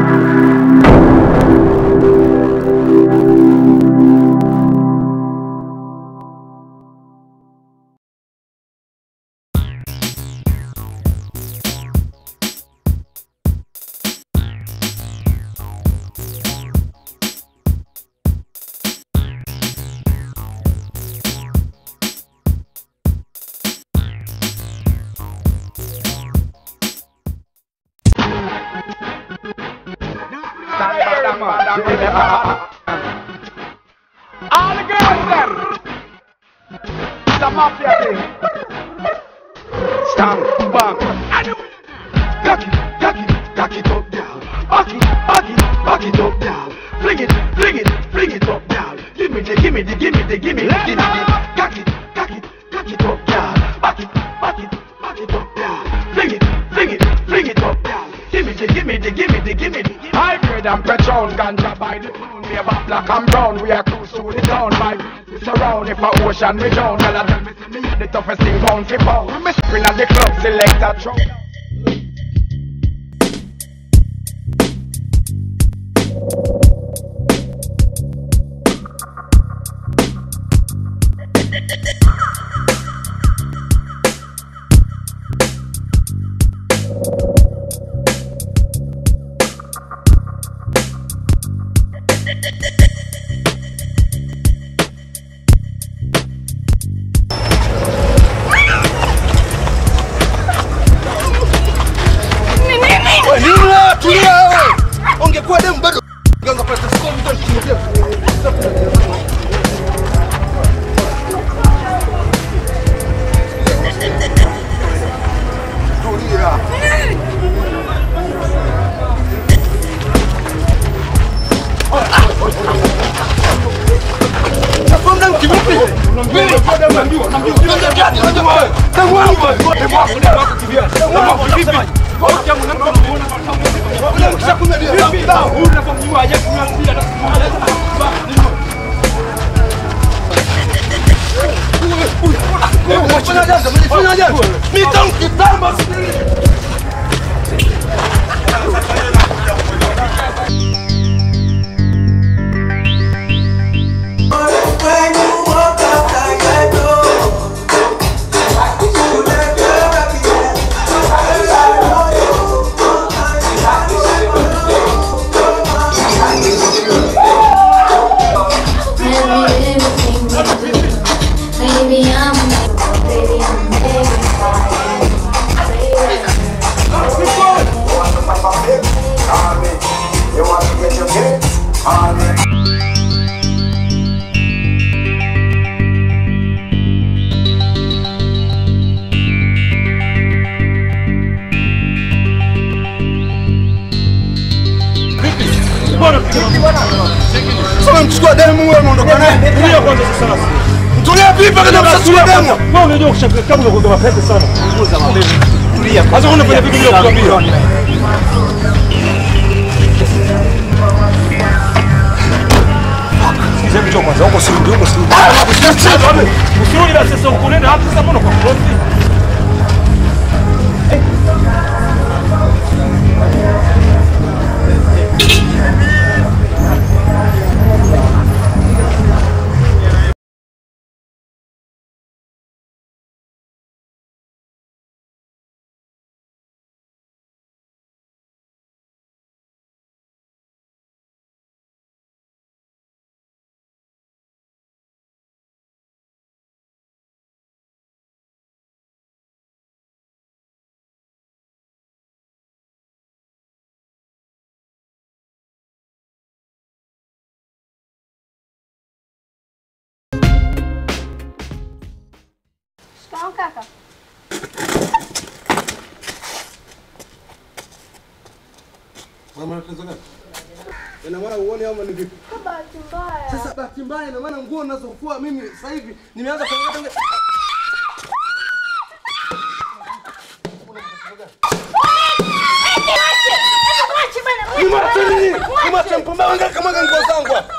All the girls them. It's a mafia thing. Stand back. Cock it, cock it, cock it up down. Back it, back it, back it up down. Fling it, fling it, fling it up down. Give me the, give me the, give me the, give me the, give me the. Cock it, cock it, cock it up down. Back it, back it, back it up down. Fling it, fling it, fling it up down. Give me the, give me the, give me the, give me the. Hybrid and petrol, ganja by the moon. We about black and brown. We are cruise through the town. My it's around. If a ocean we drown, girl, I tell me, say me the toughest thing pound for pound. Me spin at the club, select a truck. Wewe nini wewe? Tulia wewe. Ungekuwa demu bado ungeweza kupata score mtu alikimbia. Tulia. Nakwambia mkivipi? Unamjua unamjua unamjua. Unamjua gani? Unamjua wewe. Demu wangu wewe. Demu wangu demu wako kimbia. Demu wangu vipi? Baby, I'm baby, I'm Sasa mchukua demu wewe unaondoka naye. Tulia kwanza sasa. Mtulia vipi kama msachukua demu? Wewe unajua kushaka kama unakuwa mapesa sana. Punguza mapesa. Tulia. Sasa unafanya vitu bila kukwambia. Sikiza kichwa kwanza, huko si ndio, huko si ndio. Usirudi na sasa ukunenda hapo sasa mbona kwa krosi? Shikamoo kaka. Ina maana uone ama ni vipi? Kwa bahati mbaya. Sasa bahati mbaya ina maana nguo ninazofua mimi sasa hivi nimeanza kuangalia tangu Nimache nini? Nimache mpumbavu ngaka kama nguo zangu hapa.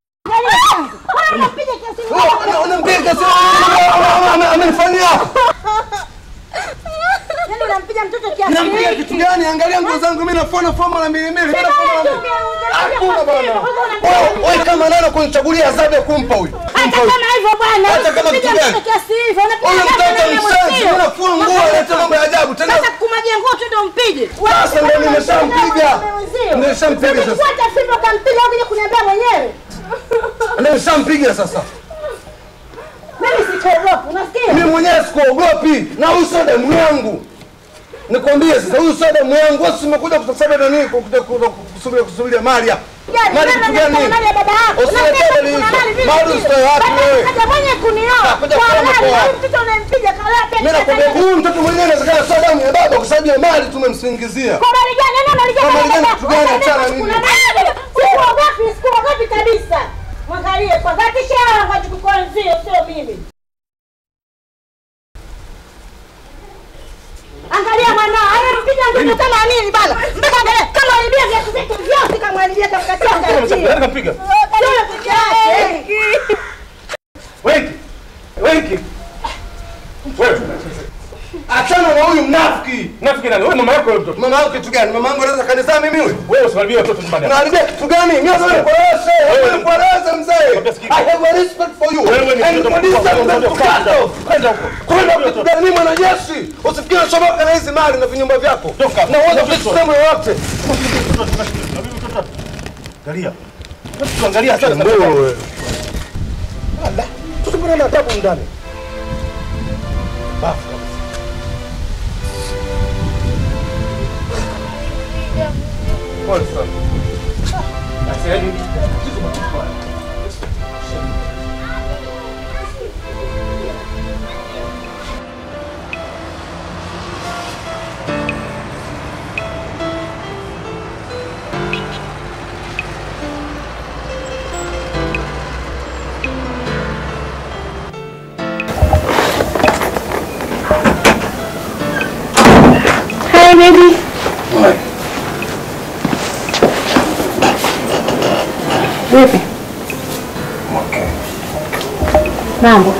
Wewe unampiga sasa amenifanyia. Yaani unampiga mtoto kiasi Nampiga hiki. kitu gani? Angalia nguo zangu mimi nafua fua mara mbili mbili. Mimi nafua mara mbili. Hakuna bwana. Wewe wewe kama nani kunichagulia adhabu ya kumpa huyu? Hata Kumpa huyu. kama hivyo bwana, Hata kama usipiga kitu gani? mtoto kiasi hivyo, unapiga Huyu labda mtoto nani mshenzi, mwenzio? mimi nafua nguo analeta mambo ya ajabu tena. Sasa kumwagia nguo tu ndo mpige. Sasa ndo nimeshampiga. Nimeshampiga sasa. Fuata fimbo kampiga ukija kuniambia mwenyewe. Nimeshampiga sasa. Mimi sikuogopi, unasikia? Mimi mwenyewe sikuogopi na huyu sio damu yangu. Nikwambie sasa huyu sio damu yangu. Wewe umekuja kutasaba na nini kukuja kusubiria kusubiria mali hapa. Yaani, Mali mama kitu gani? anasema mali ya baba yako. Usiletee Unasema dalili kuna hizo. mali vile Mali vile. usitoe wapi Baba wewe? kaja mwenye kunioa. Kaja Kwa kuona halali, kwa huyu wapi? mtoto unayempiga kalala pia Mimi nakwambia huyu mtoto mwenyewe inawezekana sio damu ya baba kwa sababu ya mali tumemsingizia. Kwa mali gani? Nani analijua Kwa mali baba gani? yako? Kitu gani? Unasema Achana nini? kuna mali. Sikuogopi, sikuogopi kabisa. Mwangalie kwa dhati shara kwa kukuanzia sio mimi. Angalia mwanao, anampiga mtoto kama nini bana? Mpaka angalia kama alibia viatu vyake vyote kama alibia kamkatia kamkatia. Nani kampiga? Sio peke yake. Wengi. Wengi. Wewe. Achana na huyu mnafiki. Nafikiri nani? Wewe mama yako wewe mtoto. Mama yangu kitu gani? Mama yangu anaweza kanisa mimi huyu? Wewe usikaribie watoto nyumbani. hapa. Unaharibia kitu gani? Mimi sasa nikueleze. Wewe nikueleze mzee. I have a respect for you. Wewe ni And mtoto for this mkubwa. I'm going to cut off. Kwenda huko. Kwenda kitu gani? Mimi mwanajeshi. Usifikiri unachomoka na hizi mali na vinyumba vyako. Toka. Na uweze kusema yote. Angalia. Tuangalia sana. wewe. Ala, tutabana na adabu ndani. Bafu kabisa. Pole sana. Hi baby. Vipi? Mambo.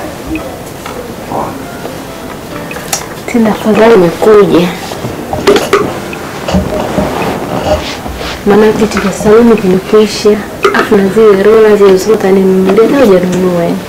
Tena afadhali umekuja. Maana vitu vya saluni vimekwisha. Afu na zile rola zile zote nimenunulia na hujanunua. yani.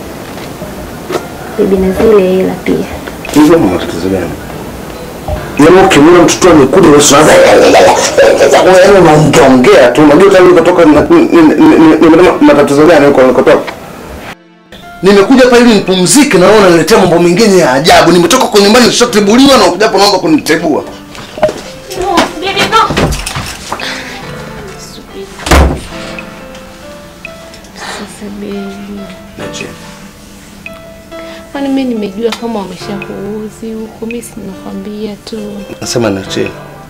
Bibi na zile hela pia. Hizo ni matatizo gani? Yaani ukimwona mtoto amekuja unaanza sasa wewe unaongea tu unajua tayari ukatoka na- ni- ni- ni- ni- ni- matatizo gani huko ulikotoka? Nimekuja hapa ili nipumzike na wewe unaniletea mambo mengine ya ajabu. Nimetoka kwa nyumbani nishatebuliwa na ukuja hapa naomba kunitebua. No, baby no. Sasa baby. Nache. Kwani mimi nimejua kama wameshakuuzi huko, mimi si nimekwambia tu. Nasema nache.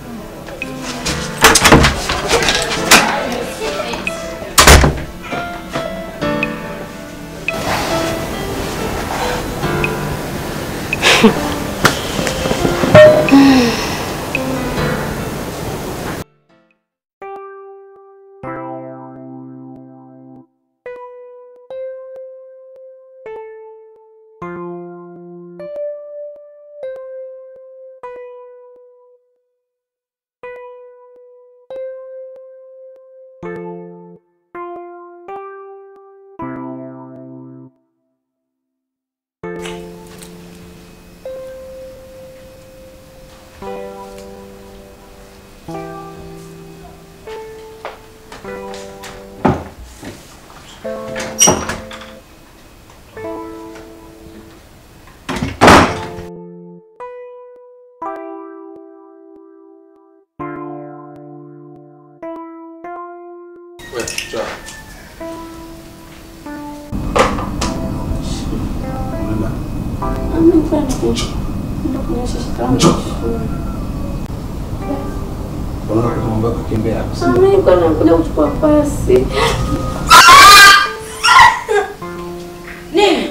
Nakuja kuchukua pasi. Nini?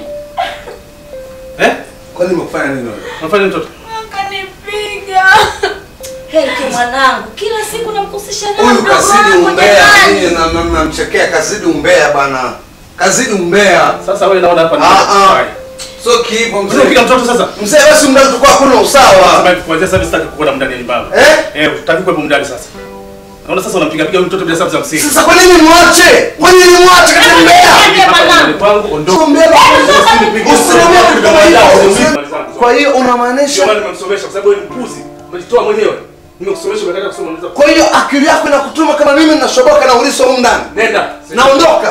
Kwani nimekufanya nini wewe? Unafanya mtoto? Kanipiga. Heki mwanangu, kila siku namkusisha na Huyu mdogo kazidi wangu umbea, jamani. nyinyi na- na- mnamchekea kazidi umbea bana. Kazidi umbea. Sasa wewe naona hapa ni Ah, ah. Haya. Sio kiipo mzee. Unapiga mtoto sasa. Mzee basi mdani tukua hakuna usawa. Sasa kuanzia sasa sitaki kuona mndani ni baba. Eh? Eh, utaki kuwepo mndani sasa. Naona sasa unampiga piga mtoto bila sababu za msingi. Sasa kwa nini mwache? Kwa nini mwache katembea? Hapa ni kwangu ondoka. Tumbea Usimwambie kitu kama hiyo. Kwa hiyo Ndio unamaanisha maana nimemsomesha kwa sababu wewe ni mpuzi. Umejitoa mwenyewe. Nimekusomesha umekataa kusoma unaweza. kwa hiyo akili yako inakutuma kama mimi ninashoboka na uliso humu ndani. Nenda. Naondoka.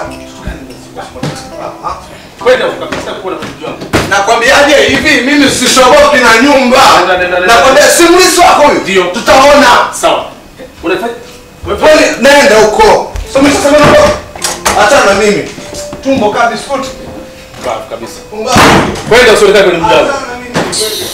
Kwenda ukapita kuona mtoto wangu. Nakwambiaje hivi mimi sishoboki na nyumba. Nenda, nenda, nenda. Nakwambia si mliso wako huyu. Ndio. Tutaona. Sawa. Unafanya Kwani nenda huko. Somesha sema na Achana na mimi. Tumbo kaa biskuti. Sawa kabisa. Pumbavu. Kwenda usionekane kwenye mjadala. Achana na mimi.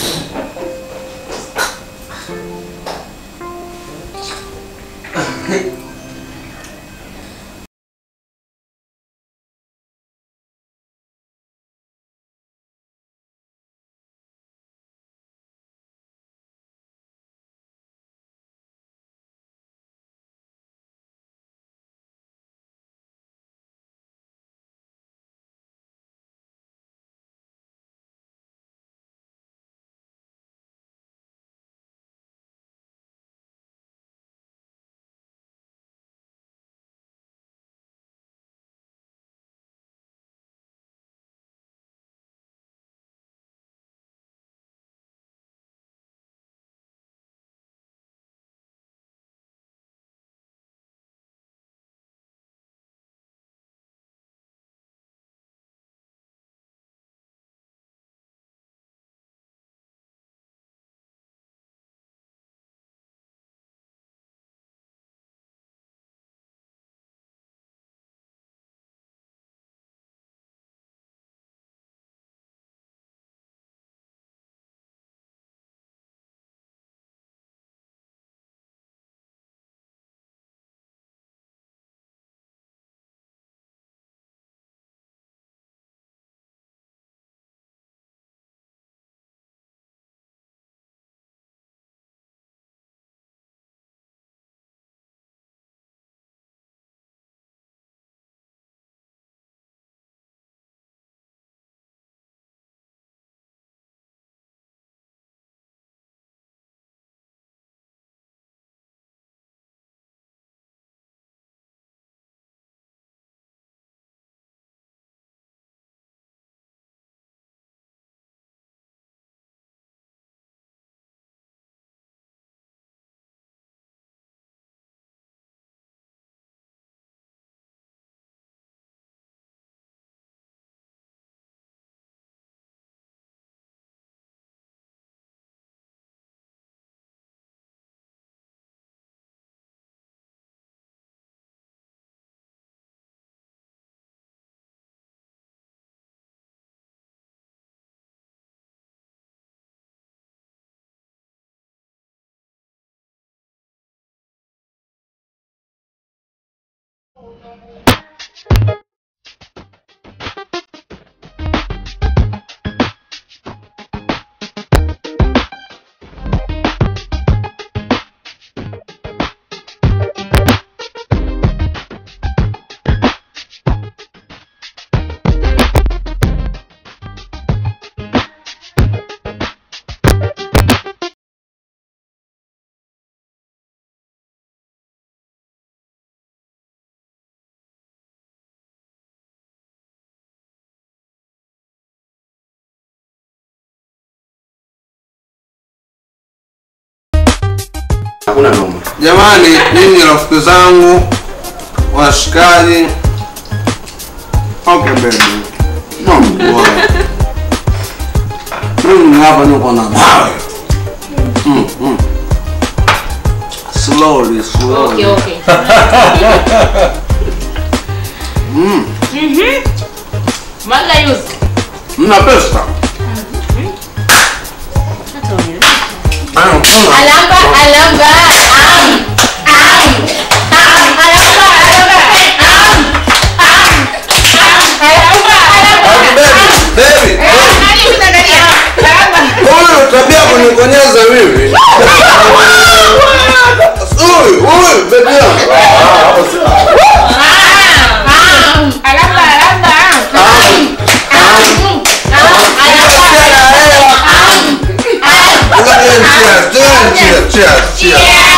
Hakuna noma. Jamani, ninyi rafiki zangu, washikaji. Okay baby. Don't worry. Mimi hapa niko na mawe. Mm, mm. Slowly, slowly. Okay, okay. Mm. Mwaga yuzi. Mna pesa? Hata wewe. Ah, kuna. Alamba, alamba. Am. Am. Am. Alamba, alamba. Am. Am. Am. Alamba, alamba. Baby, baby. Nani unaangalia? Alamba. Huyu tabia kunikonyeza mimi. Huyu, huyu baby yangu. Am. Alamba, alamba. Am. Am. Am. Alamba, Cheers.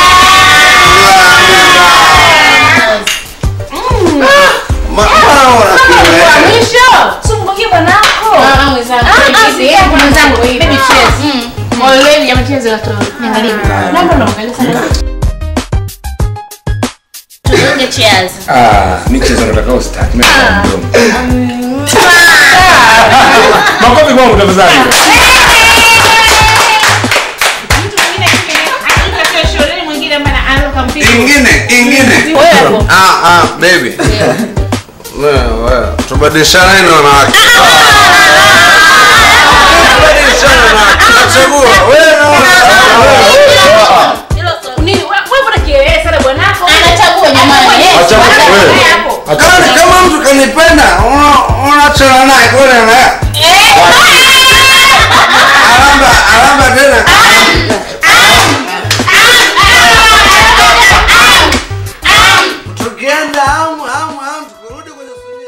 Ma- maona kile. Sumbukie bwanako. Tugonge cheers. Ah, michezo nataka ustaki. Mimi nataka mdomo. Makofi kwangu tafadhali. Ingine, ingine. Ah, ah, baby. Wewe, wewe, tubadilishane na wanawake. Tubadilishane na wanawake. Nachagua, wewe na wewe. Anachagua jamani. eh. Acha wewe. Kama kama mtu kanipenda, una- unachana naye kweli na alamba alamba tena. Tukienda amu amu amu tukirudi kwenye sunia.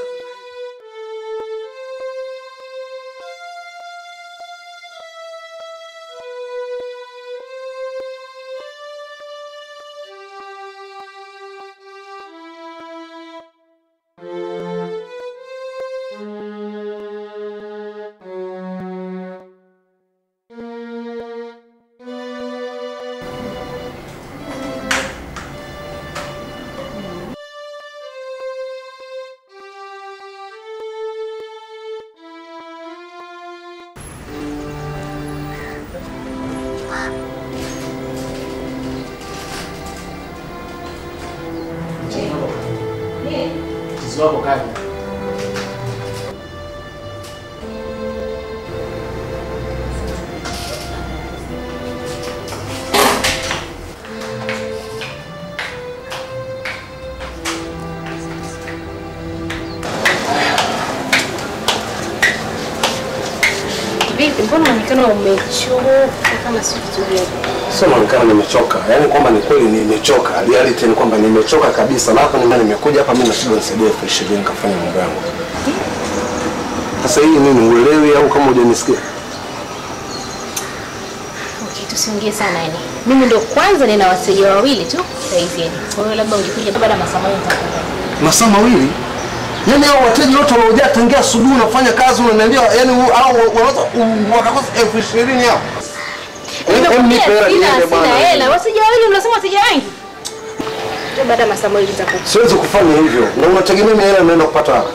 Vipi, mbona unaonekana umechoka kama si vizuri? Sio naonekana nimechoka. Yaani kwamba ni kweli nimechoka. Reality ni kwamba nimechoka kabisa. Na hapa nime nimekuja hapa mimi nashindwa nisaidie elfu ishirini nikafanya mambo yangu. Sasa hii nini uelewi au kama hujanisikia? Okay, tusiongee sana yani. Mimi ndo kwanza nina wateja wawili tu saizi yani. Kwa hiyo labda ungekuja baada ya masaa mawili nitakuja. Masaa mawili? Yaani hao wateja wote waliojaa tangia asubuhi unafanya kazi unaniambia yaani hao wanaweza wakakosa elfu ishirini hao. Em, nipe hela Sina niende bwana. sina hela. Wateja wawili unasema wateja wengi? Ndio baada ya masaa mawili nitakuja. Siwezi kufanya hivyo. Na unategemea mimi hela naenda kupata wapi?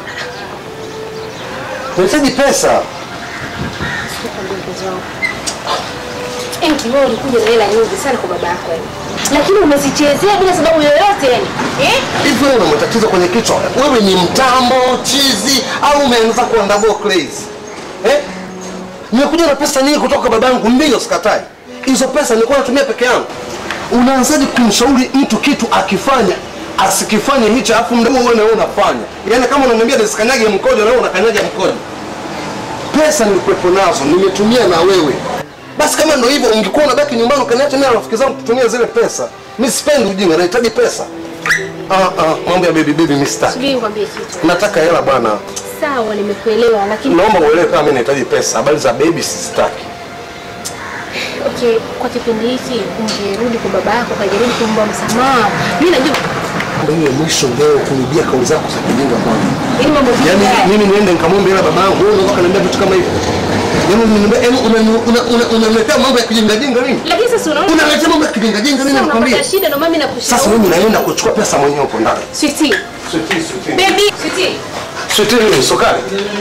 Nahitaji pesa. Nikwambie mpenzi wangu. Enki wewe ulikuja na hela nyingi sana kwa baba yako yani. Lakini umezichezea bila sababu yoyote yani. Eh? Hivi wewe una matatizo kwenye kichwa? Wewe ni mtambo, chizi au umeanza kuwa double crazy? Eh? Nimekuja na pesa nyingi kutoka babangu, ndio sikatai. Hizo pesa nilikuwa natumia peke yangu. Unaanzaje kumshauri mtu kitu akifanya asikifanye hicho afu mdomo wewe na wewe unafanya? Yaani kama unaniambia nisikanyage mkojo na wewe unakanyaga mkojo. Pesa nilikuwepo nazo, nimetumia na wewe. Basi kama ndio hivyo ungekuwa unabaki nyumbani ukaniacha mimi na rafiki zangu kutumia zile pesa. Mimi sipendi ujinga, nahitaji pesa. Ah ah, mambo ya baby baby mimi sitaki. Subiri nikwambie kitu. Nataka hela bwana. Sawa, nimekuelewa lakini Naomba uelewe kama mimi nahitaji pesa. Habari za baby sizitaki. okay, kwa kipindi hiki ungerudi kwa baba yako ukajaribu kumba msamaha. Mimi najua Ndio hiyo mwisho leo kurudia kauli zako za kijinga bwana. ili mambo Yaani haya mimi niende nikamwombe hela baba yangu, wewe unaweza kuniambia vitu kama hivyo. Yaani unaniambia yaani unani- una- una- unaniletea mambo ya kijinga jinga nini? lakini sasa unaona Unaletea mambo ya kijinga jinga nini sasa nakwambia? unapata shida ndio mimi Sasa nakushauri. mimi naenda kuchukua pesa mwenyewe huko ndani. Sweetie, Sweetie, sweetie. baby, sweetie. Sweetie nini sukari?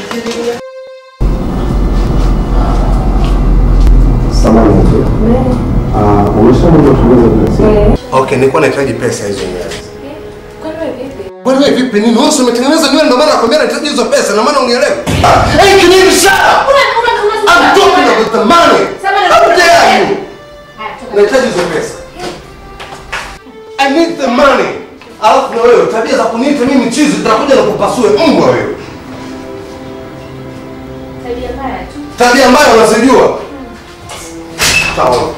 Okay, nilikuwa nahitaji pesa hizo nywele. Kwani wewe vipi nini? Wewe si umetengeneza nywele ndio maana nakwambia nahitaji hizo pesa na maana unielewe. Hey, can you shut up? I'm talking about the money. How dare you? Nahitaji hizo pesa. I need the money. Alafu na wewe tabia za kuniita mimi chizi tutakuja na kupasue mbwa wewe. Tabia mbaya unazijua. Sawa.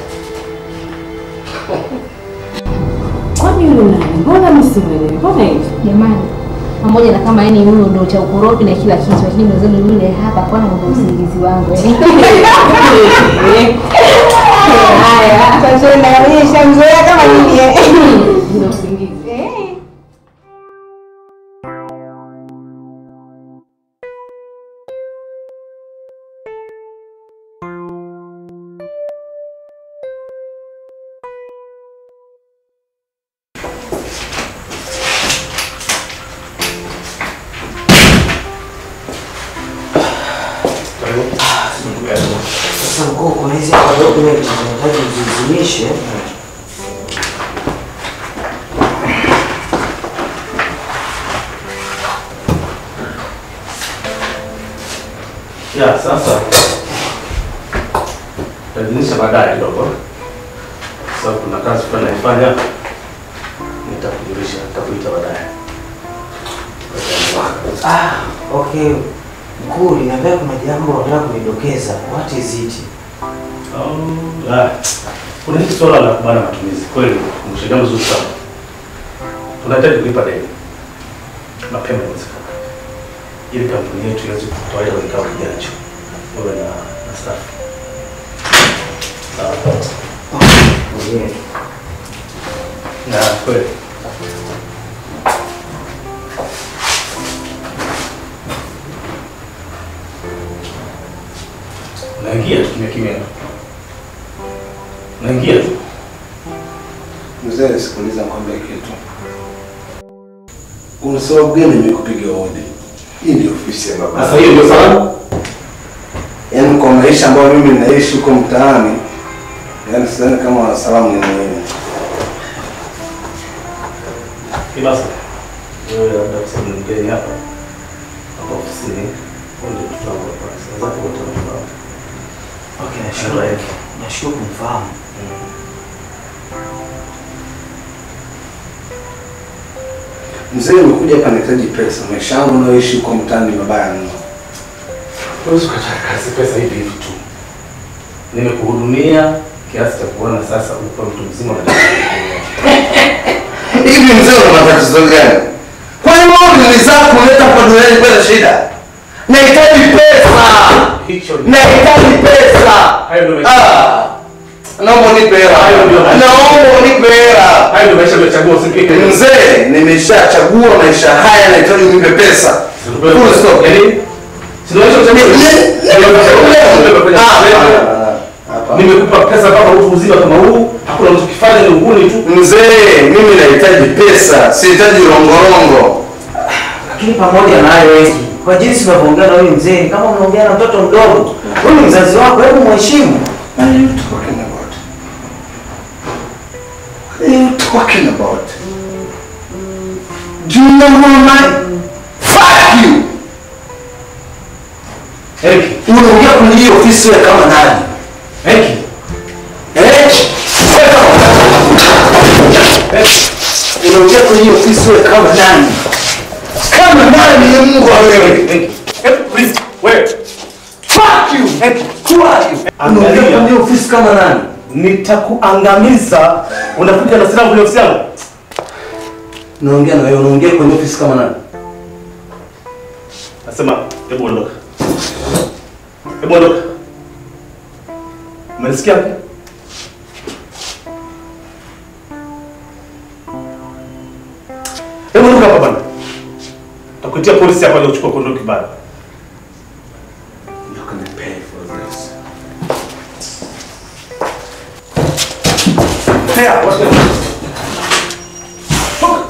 Kwani yule nani? Mbona mimi simwelewi? Mbona hivi? Jamani, pamoja na kama yani huyo ndo cha ukorofi na kila kitu, lakini mwenzenu yule hapa kwana ndo usingizi wangu. Haya, sasa naonyesha mzee Sasa mkuu, kuna hizi hapa document zinahitaji uzizimishe. Ya, sasa tajinisha baadaye kidogo, sababu kuna kazi fulani naifanya, nitakujulisha, nitakuita baadaye. Ah, okay. Mkuu, niambia kuna jambo unataka kunidokeza. What is it? Oh, ah, kuna hili swala la kubana matumizi kweli, umeshaja mzuri sana. Tunahitaji kulipa deni mapema iwezekana, ili kampuni yetu iweze kutoa ile kikao kijacho, wewe na na staff. Sawa. Yeah. Na kweli naingia tu kimya kimya, naingia tu Mzee, sikiliza nikwambie kitu. Una sababu gani nimekupiga hodi? Hii ndio ofisi ya baba. sasa. Hiyo ndio sababu Yaani kwa maisha ambayo mimi naishi huko mtaani, yaani sidhani kama wanasalamu ni muhimu. Kibasa, wewe labda kwa sababu ni mgeni hapa hapa ofisini, huo ndio mtoto wangu wa kwanza. Wenzako wote wanafahamu. Okay, nashukuru. Nashukuru kumfahamu. Mzee, nimekuja hapa nahitaji pesa. Maisha yangu nayoishi huko mtaani ni mabaya mno. Huwezi ukataka kazi pesa hivi hivi tu. Nimekuhudumia kiasi cha kuona sasa uko mtu mzima na Hivi mzee, una matatizo gani? Kwani wewe ni zako kuleta kwa duniani bila shida? Nahitaji pesa. hicho ni Nahitaji pesa. hayo ndio maisha. Ah. Naomba unipe hela. Hayo ndio maisha. Naomba unipe hela. Hayo ndio maisha umechagua usipike. Mzee, nimeshachagua maisha haya, nahitaji unipe pesa. Full stop. Yaani sio maisha Hapa. Nimekupa pesa kama utu uzima kama huu, hakuna unachokifanya ni uhuni tu. Mzee, mimi nahitaji pesa, sihitaji rongorongo. Lakini pamoja na hayo eti, kwa jinsi unavyoongea na huyu mzee, ni kama unaongea na mtoto mdogo. Huyu ni mzazi wako, hebu mheshimu. What are you talking about? What are you talking about? Do you know who am I? Fuck you! Eric, Unaongea kwenye hii ofisi wewe kama nani? Eric, Eh? Unaongea kwenye hii ofisi wewe kama nani? Kama nani ni Mungu wa wewe? Eric, Eric, please, wewe. Fuck you! Who are you? Unaongea Angalia. kwenye hii ofisi kama nani? Nitakuangamiza. Unakuja na silaha kwenye ofisi yangu? Naongea na wewe, unaongea kwenye ofisi kama nani? Nasema, hebu ondoka. Hebu ondoka. Umenisikia? Hebu ondoka hapa bwana. Takuitia polisi hapa leo kuchukua kondo kibali. You're gonna pay for this. Haya, wacha. Toka.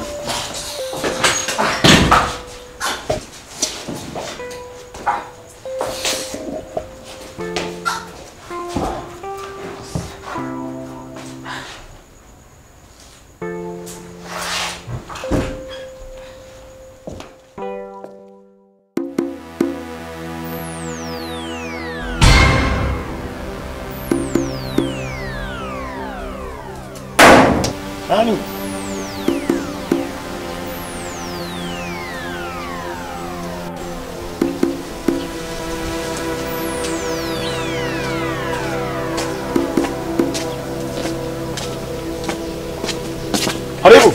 Nani? Karibu.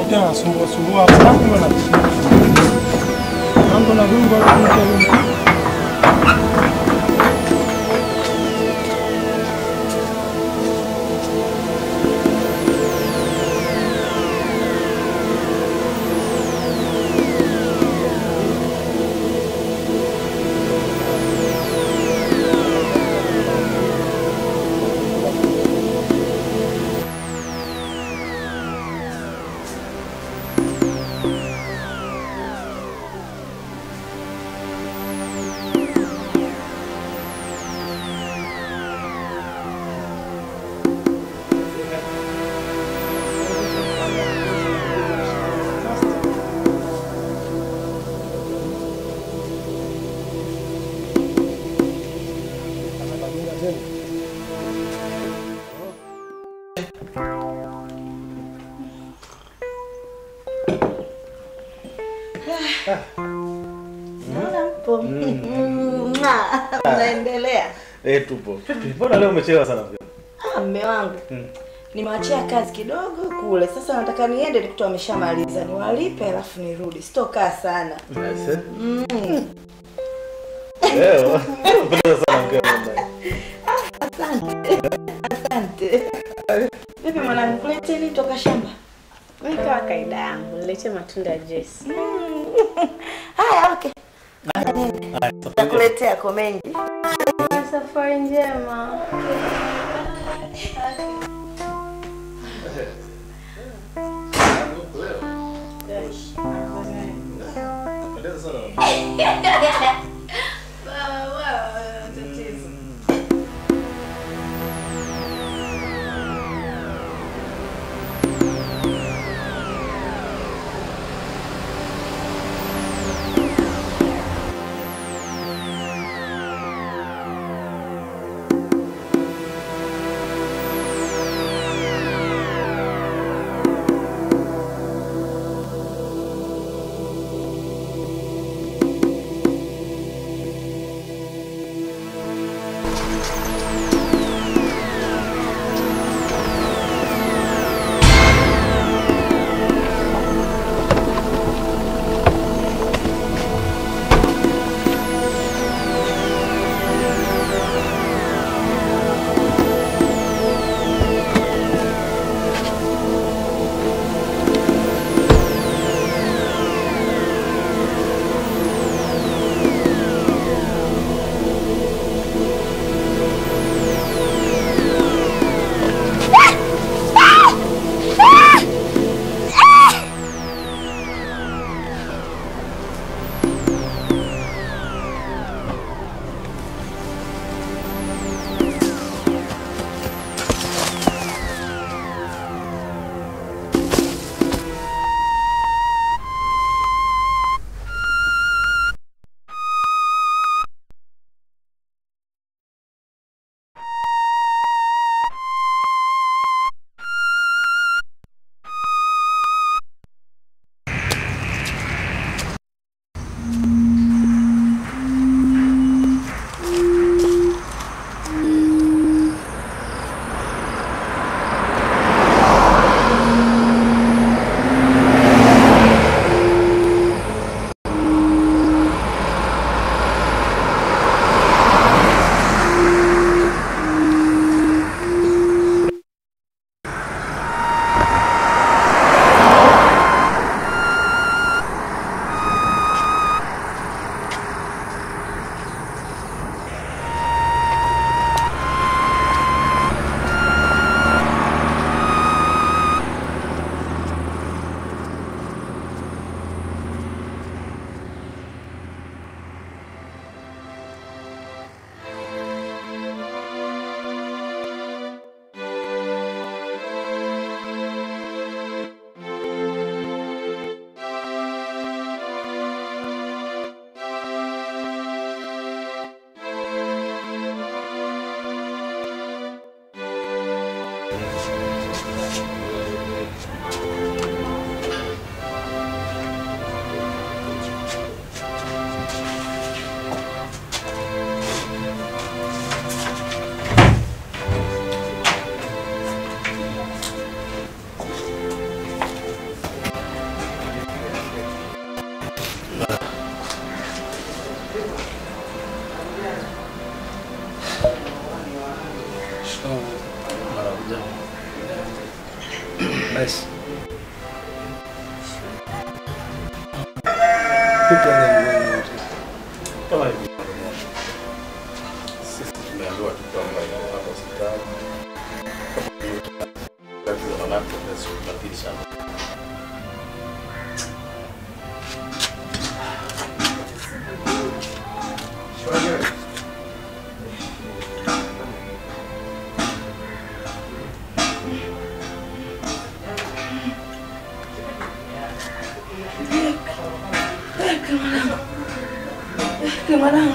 tena nasumbua sumbua hapa mambo na mambo na Mungu anakuja Naona mpo. Mwah. Mnaendelea. Eh, tupo. Vipi? Mbona leo umechelewa sana mke? Ah, mme wangu. Mm. Nimewachia kazi kidogo kule. Sasa nataka niende nikuta wameshamaliza. Niwalipe alafu nirudi. Sitokaa sana. Nice. Mm. Leo. Unapendeza sana mke wangu. Asante. Asante. Vipi mwanangu, kulete nini toka shamba? Wewe kama kaida yangu, niletee matunda ya Jesse. Haya, okay. Nakuletea ko mengi. Safari njema. Kama hivi. Sisi tumeambiwa tu kwamba iko hapa hospitali. Kama hiyo tatizo la nafsi basi tunapili sana. Mwanangu,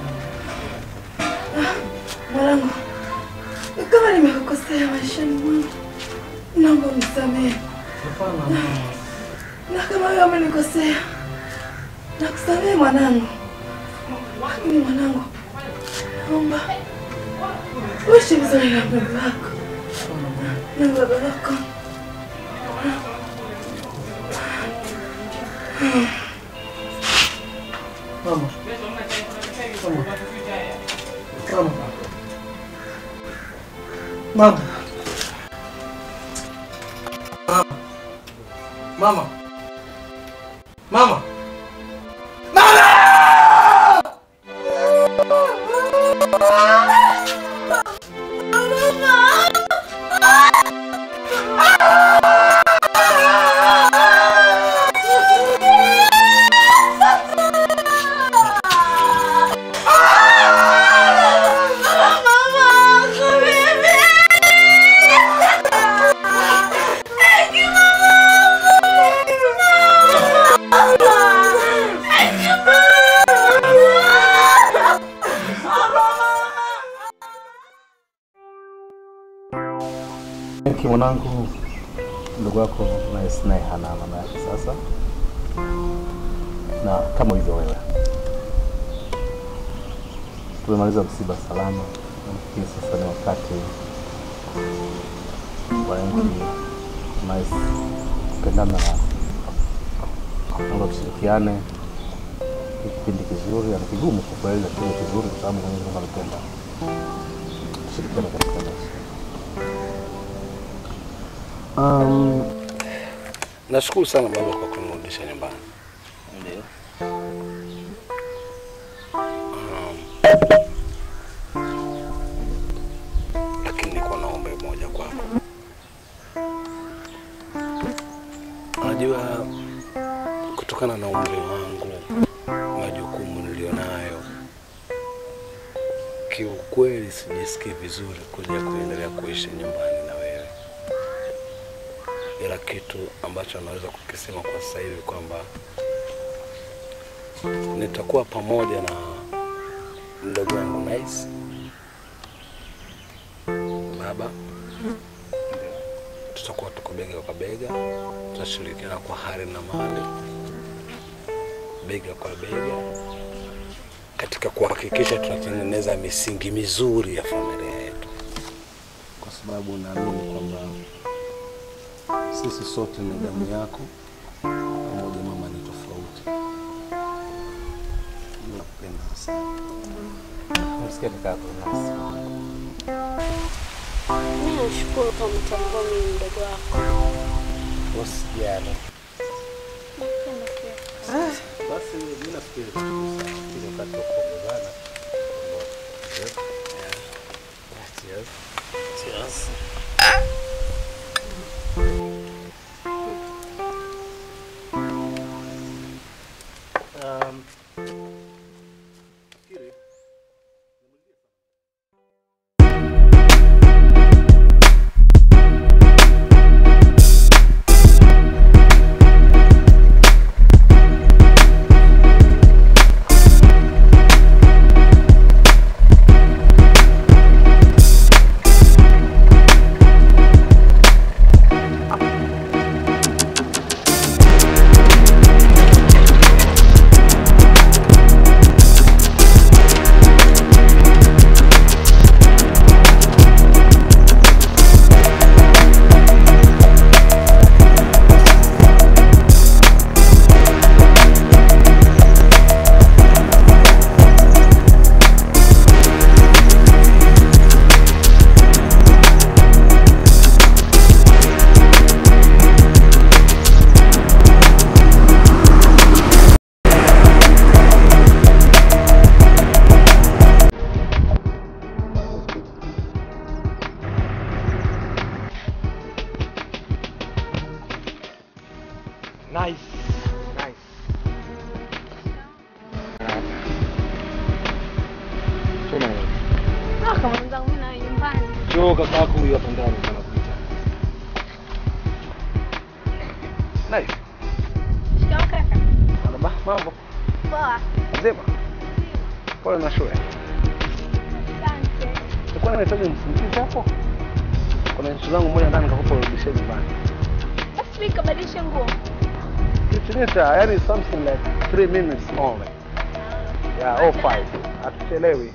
Ah, mwanangu, kama nimekukosea maishani mwangu, naomba unisamehe, na kama wewe umenikosea, nakusamehe mwanangu. Lakini mwanangu, naomba uishi vizuri na mdogo wako na baba wako. Mama. Mama. Mama. Mama. Mama. Ki mwanangu, ndugu wako Nice naye hana mama yake sasa, na kama hivyo wewe, tumemaliza msiba salama. Nafikiri sasa ni wakati wa Enki Nice kupendana na naomba tushirikiane. Ni kipindi kizuri, ni kigumu kwa kweli, lakini kizuri kwa sababu Mwenyezi Mungu anapenda tushirikiane katika maisha. Um, nashukuru sana baba kwa kunirudisha nyumbani. Ndio. Um, lakini niko na ombi moja kwako. Unajua, kutokana na umri wangu, majukumu nilionayo, kiukweli sijisikii vizuri kuja kuendelea kuishi nyumbani na wewe, ila kitu ambacho naweza kukisema kwa sasa hivi kwamba nitakuwa pamoja na mdogo wangu Nice baba, tutakuwa tuko bega kwa bega, tutashirikiana kwa hali na mali, bega kwa bega, katika kuhakikisha tunatengeneza misingi mizuri ya familia yetu, kwa sababu naamini kwamba sisi sote ni damu yako, pamoja mama ni tofauti. Nakupenda sana. Msikia kaka yako Nice. Mimi nashukuru kwa mtambua mimi mdogo wako. Usijali. Nakupenda pia. Basi mimi nafikiri ile wakati wa kuongozana. Cheers. Cheers. Um, Nice. Nice. Soma na Ah, kama mwenzangu mimi na nyumbani. Njoo kaka yako huyu hapa ndani anakuita. Nice. Shikamoo kaka. Marhaba, mambo. Poa. Mzima. Pole na shule. Asante. Nilikuwa nahitaji msindikizi hapo. Kuna nchi zangu moja ndani nikakupa urudishie nyumbani. Basi mimi kabadilisha nguo. Kitinita, yani something like 3 minutes only. Yeah, all five. Hatuchelewi.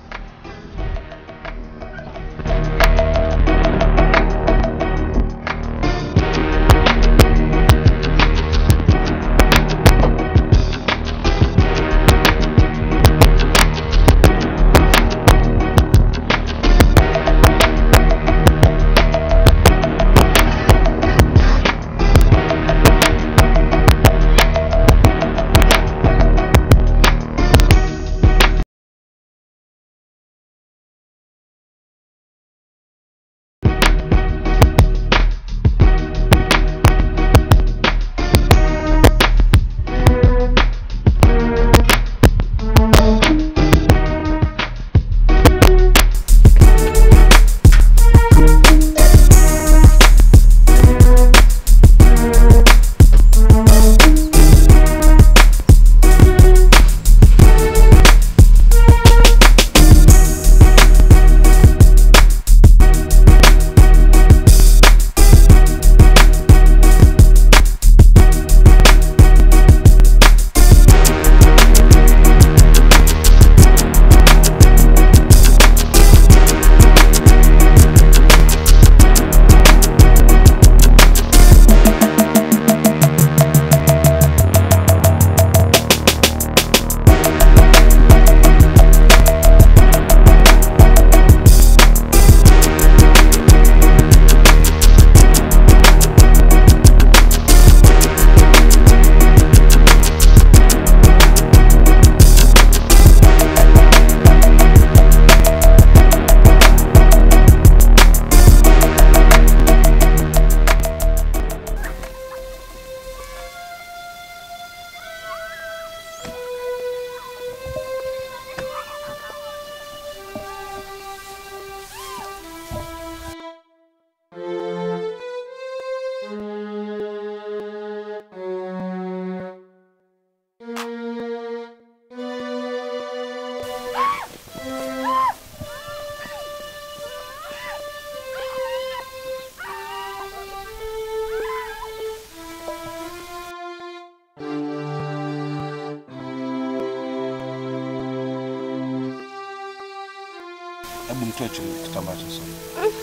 Hebu mtoe chini kitambaa cha usoni.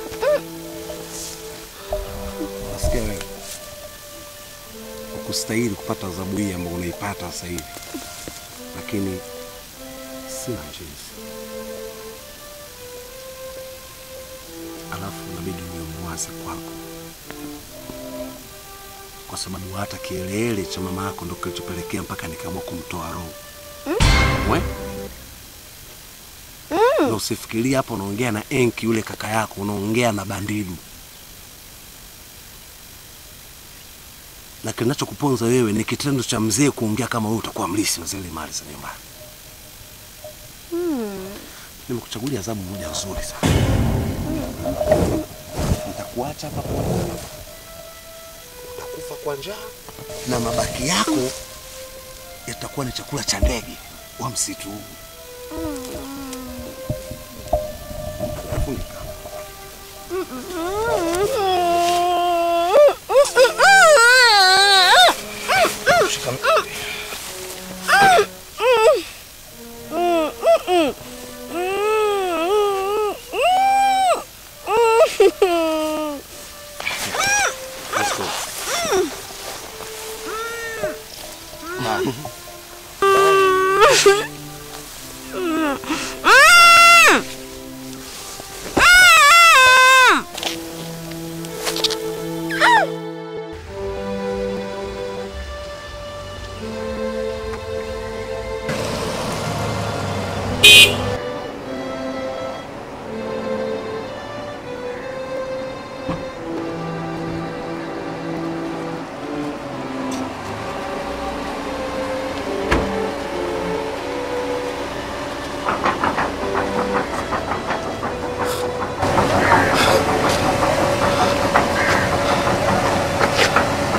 Nasikia wewe ukustahili kupata adhabu hii ambayo unaipata sasa hivi, lakini sina jinsi. Alafu inabidi niwe muwazi kwako, kwa sababu hata kielele cha mama yako ndo kilichopelekea mpaka nikaamua kumtoa roho we na usifikirie hapo unaongea na Enki yule kaka yako, unaongea na Bandidu. Na kinachokuponza wewe ni kitendo cha mzee kuongea kama wewe utakuwa mlisi wa zile mali za nyumbani. Nimekuchagulia adhabu moja nzuri sana. Nitakuacha hapa kwa utakufa kwa njaa na mabaki yako yatakuwa ni chakula cha ndege wa msitu huu. Funika. Shika mkono. Let's go. Bye.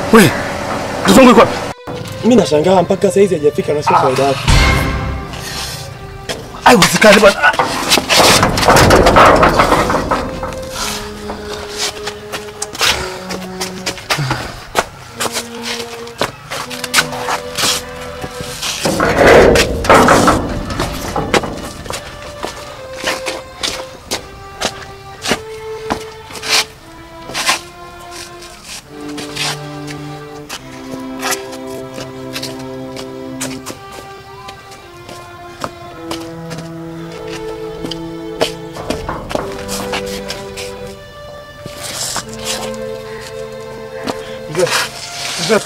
We, mtoto wangu yuko wapi? Mimi nashangaa mpaka saizi hajafika na sio kawaida yake. Haiwezekani bwana. Mzee, mzee.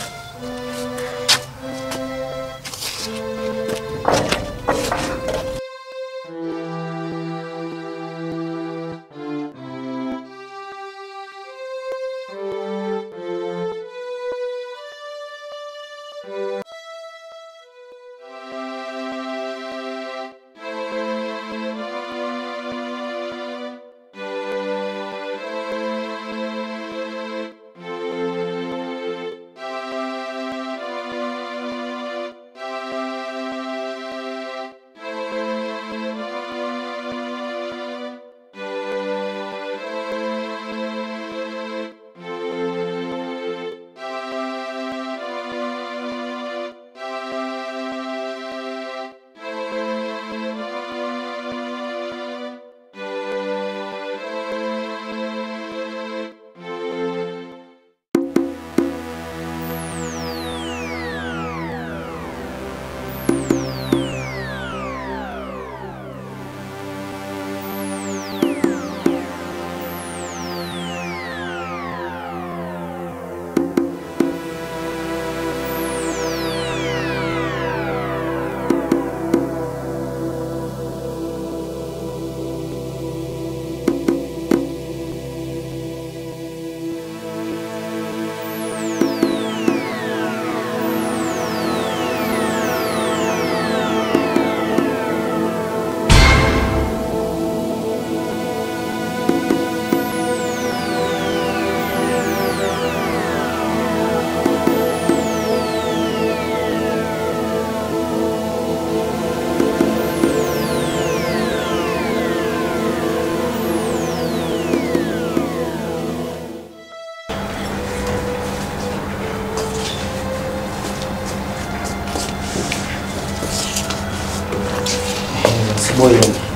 Boy.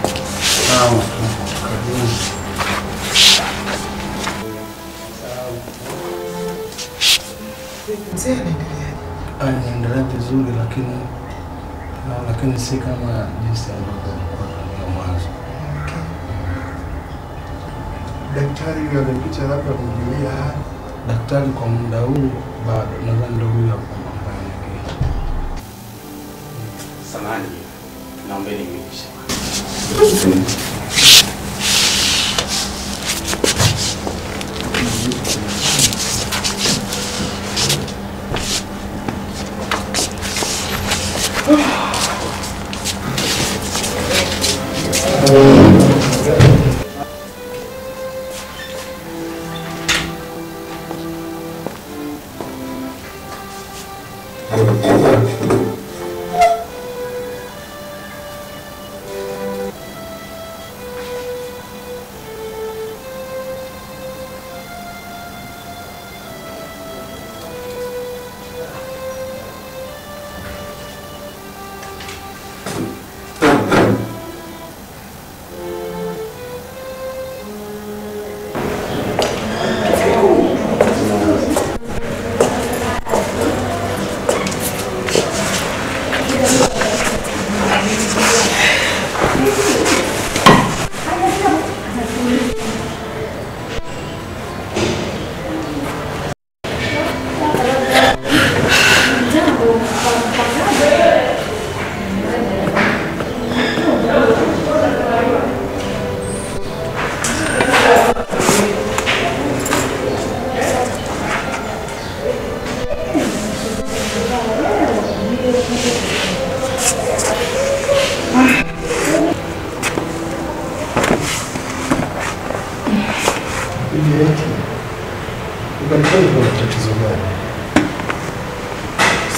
Sawa. Karibuni. Anaendelea vizuri lakini ah, lakini si kama jinsi ambavyo alikuwa tangia mwanzo. Daktari yule amepita labda kumjulia hali. Daktari kwa muda huu bado nadhani ndio huyu hapo ambaye mwingine. Samahani, naombeni mnipishe.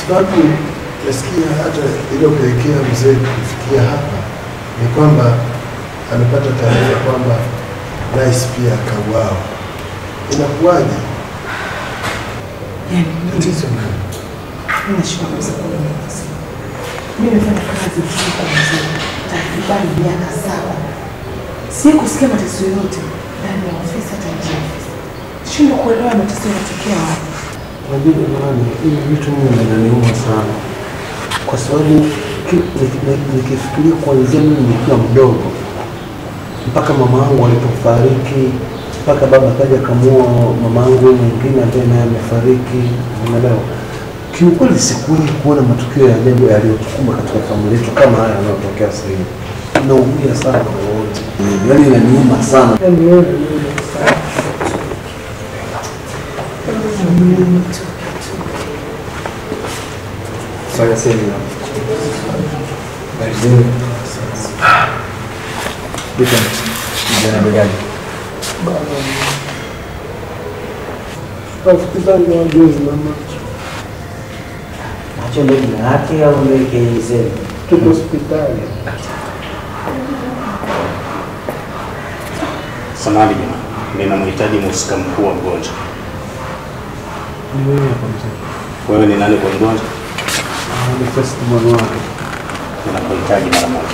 sababu nasikia hata iliyopelekea mzee kufikia hapa ni kwamba amepata taarifa kwamba rais pia akauawa. Inakuwaje? Tatizo nini? Nashukuru sana kwa nafasi. Mimi nimefanya kazi nchini kwa mzee takriban miaka saba. Si kusikia mateso yote ndani ya ofisi hata nje ya ofisi. Shindwa kuelewa mateso yanatokea wapi. Unajua jamani, hivi vitu mimi vinaniuma sana, kwa sababu ki- niki- niki- nikifikiria kuanzia mimi nikiwa mdogo mpaka mama yangu alipofariki, mpaka baba akaja akamua mama yangu mwingine ambaye naye amefariki, unaelewa. Kiukweli sikuwahi kuona matukio ya ajabu yaliyotukumba katika familia yetu kama haya yanayotokea sasa hivi. Naumia sana kwa wote, yaani inaniuma sana. Saya sini. Baik. Bukan. Jangan bergaji. Hospitali ya wajuzi na macho. Macho ndio jina lake au ndio KZ? Tuko hospitali. Samahani jamani, ninamhitaji mhusika mkuu wa mgonjwa. Ni wewe hapa mzee. Wewe ni nani kwa mgonjwa? Ah, Ni first born wake. Ninakuhitaji mara moja.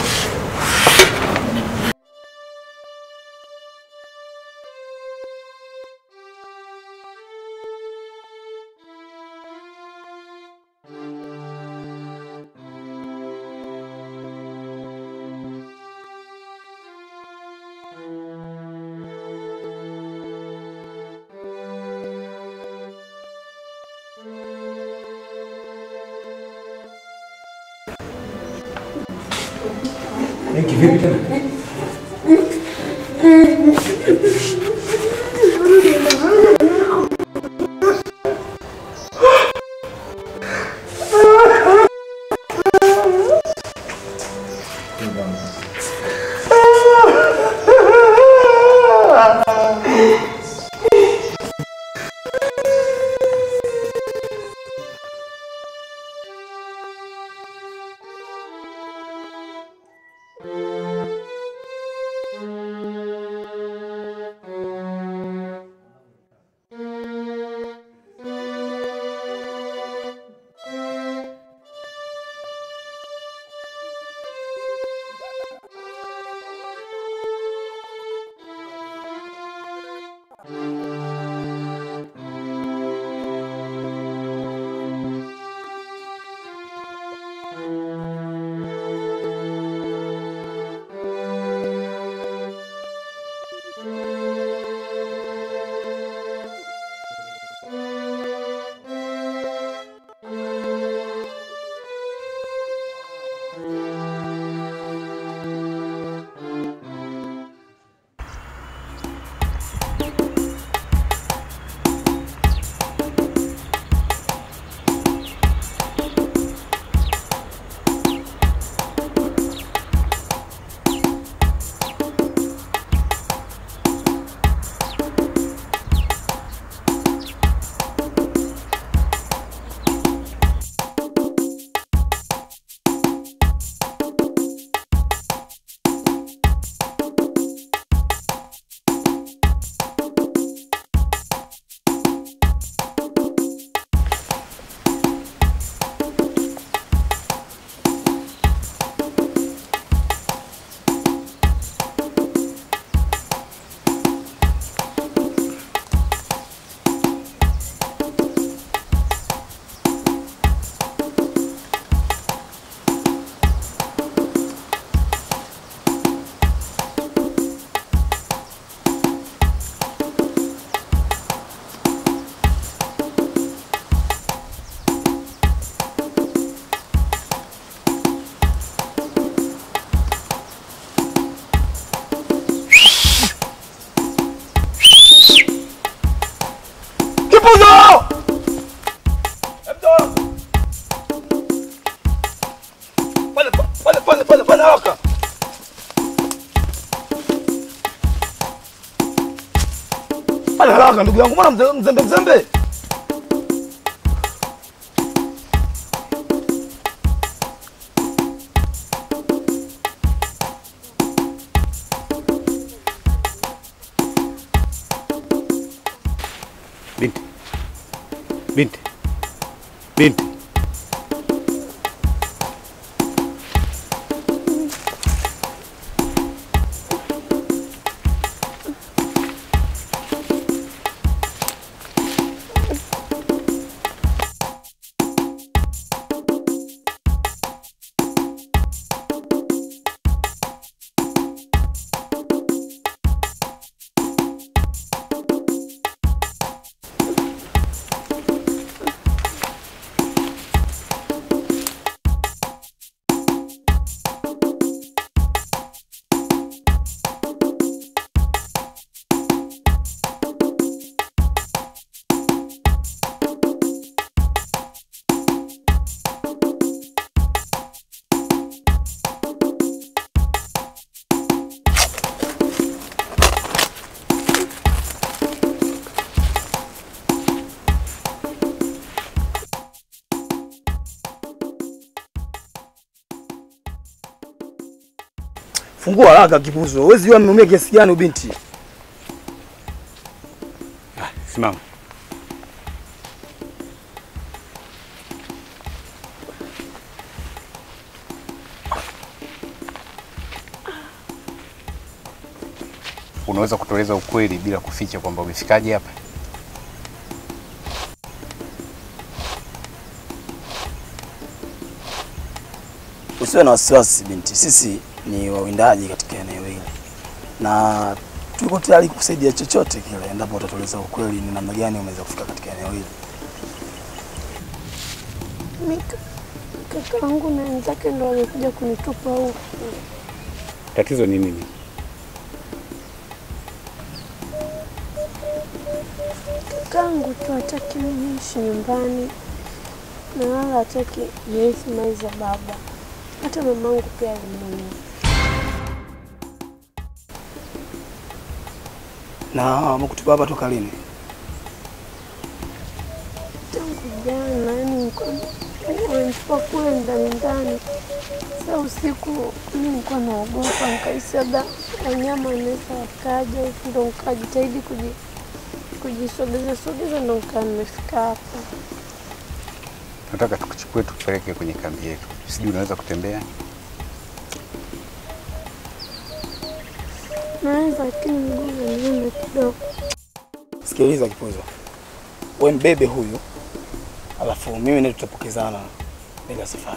Hiki vipi tena? Kipuzo! Pale pale pale pale pale haraka. Pale haraka ndugu yangu, mbona mze- mzembe mzembe? Binti, Fungua haraka kipuzo. Huwezi jua ameumia kiasi gani binti. simama. Unaweza kutueleza ukweli bila kuficha kwamba umefikaje hapa? Usiwe na wasiwasi binti, sisi ni wawindaji katika eneo hili na tuko tayari kusaidia chochote kile endapo utatueleza ukweli ni namna gani umeweza kufika katika eneo hili. Mimi kakaangu na wenzake ndo wamekuja kunitupa huku. Tatizo ni nini? Kakaangu tu hataki mimi niishi nyumbani na wala hataki niishi mali za baba. Hata mamangu pia alimuua. Na wamekutupa hapa toka lini? Tangu jana, yani nilikuwa wamenitupa kule ndani ndani. Sasa usiku mimi nilikuwa naogopa, nikahisi labda wanyama wanaweza wakaja, huku ndo nikajitahidi kuji kujisogeza sogeza, ndo nikaa nimefika hapa. Nataka tukuchukue tukupeleke kwenye kambi yetu. Sijui unaweza kutembea? Naweza, lakini mguu unaniuma kidogo. Sikiliza kipuzo, we mbebe huyu, alafu mimi naye tutapokezana mbele ya safari.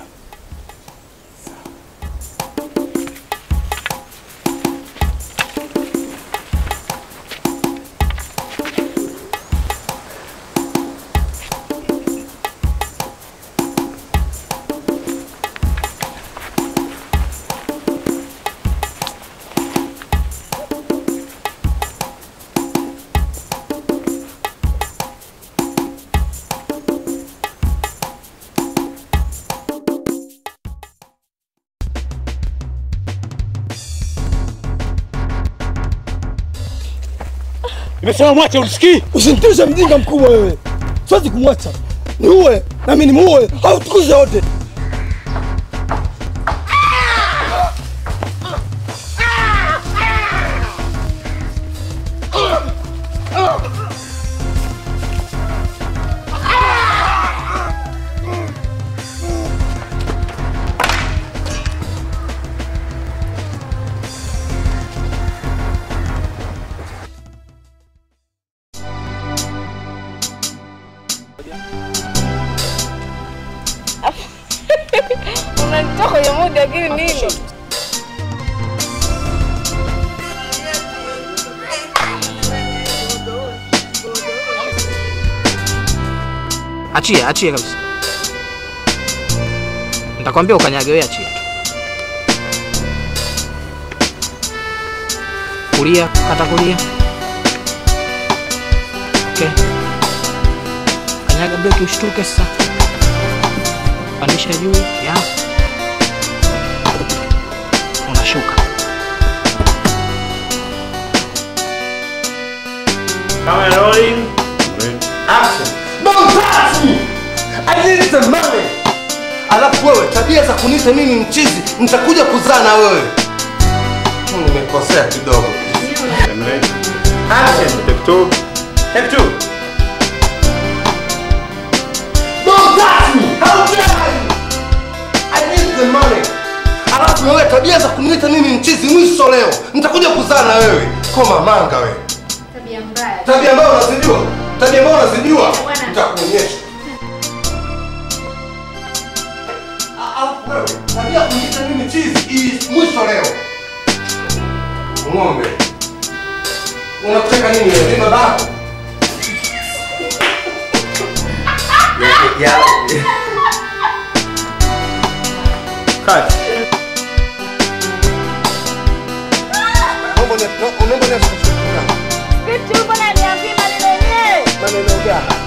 Nimesema mwache, ulisikii? Usinitishe mjinga mkubwa wewe. Siwezi kumwacha. Niue na mimi nimuue au tukuze wote. Unanitoa kwenye mudi lakini nini? Achia, achia kabisa. Nitakwambia ukanyage wewe, achia. Kulia, kata kulia. Okay. Kanyaga breki ushtuke sasa. Pandisha juu, ya. Unashuka. Camera rolling. Action. Don't touch me. I need the money. Alafu wewe tabia za kuniita mimi mchizi, nitakuja kuzaa na wewe. Hmm, Nimekosea kidogo. Action. Take two. Take two. Don't touch How dare you? I need the money. Alafu wewe tabia za kuniita mimi mchizi mwisho leo. Nitakuja kuzaa na wewe. Koma manga wewe. Tabia mbaya. Tabia ambayo unazijua. Tabia ambayo unazijua. Nitakuonyesha. Alafu wewe tabia ya kuniita mimi mchizi is mwisho leo. Ng'ombe. Unataka nini wewe? Ni babako. Ya. Kati. Naomba ni naomba ni Vipi mbona niambie maneno yenyewe? maneno gani?